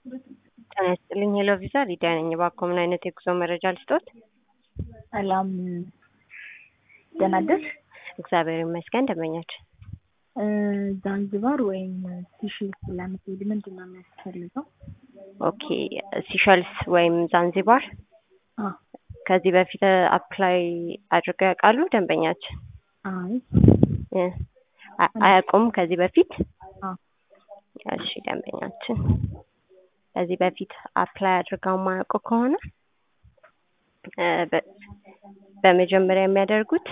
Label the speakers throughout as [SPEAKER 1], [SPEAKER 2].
[SPEAKER 1] ጤና ይስጥልኝ ሄሎ ቪዛ ሊዲያ ነኝ። እባክዎ ምን አይነት የጉዞ መረጃ ልስጦት?
[SPEAKER 2] ሰላም ደህና አደርሽ?
[SPEAKER 1] እግዚአብሔር ይመስገን ደንበኛችን
[SPEAKER 2] ዛንዚባር ወይም ሲሽልስ ለምትሄድ ምንድን ነው የሚያስፈልገው?
[SPEAKER 1] ኦኬ ሲሸልስ ወይም ዛንዚባር
[SPEAKER 2] አ
[SPEAKER 1] ከዚህ በፊት አፕላይ አድርገው ያውቃሉ ደንበኛችን?
[SPEAKER 2] አይ
[SPEAKER 1] እ አ- አያውቁም ከዚህ በፊት?
[SPEAKER 2] አ
[SPEAKER 1] እሺ ደንበኛችን ከዚህ በፊት አፕላይ አድርገው የማያውቁ ከሆነ እ በ- በመጀመሪያ የሚያደርጉት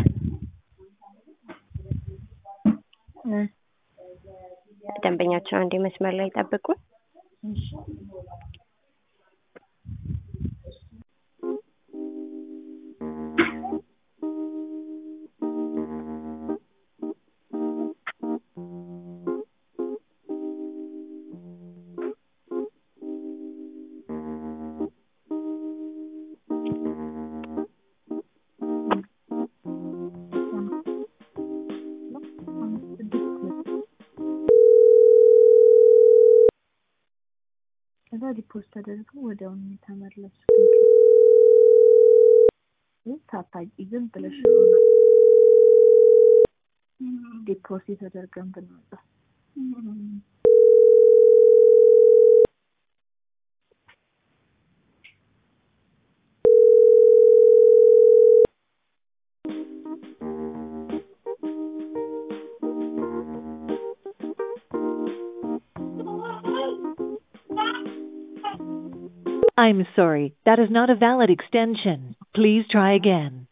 [SPEAKER 2] እ
[SPEAKER 1] ደንበኛችን አንዴ መስመር ላይ ጠብቁ።
[SPEAKER 2] እሺ ከዛ ሪፖርት ተደርጎ ወዲያውኑ የተመለሱ ሳታቂ ዝም ብለሽ ሆነ ዲፖዚት ተደርገን ብንወጣ
[SPEAKER 3] I'm sorry, that is not a valid extension. Please try again.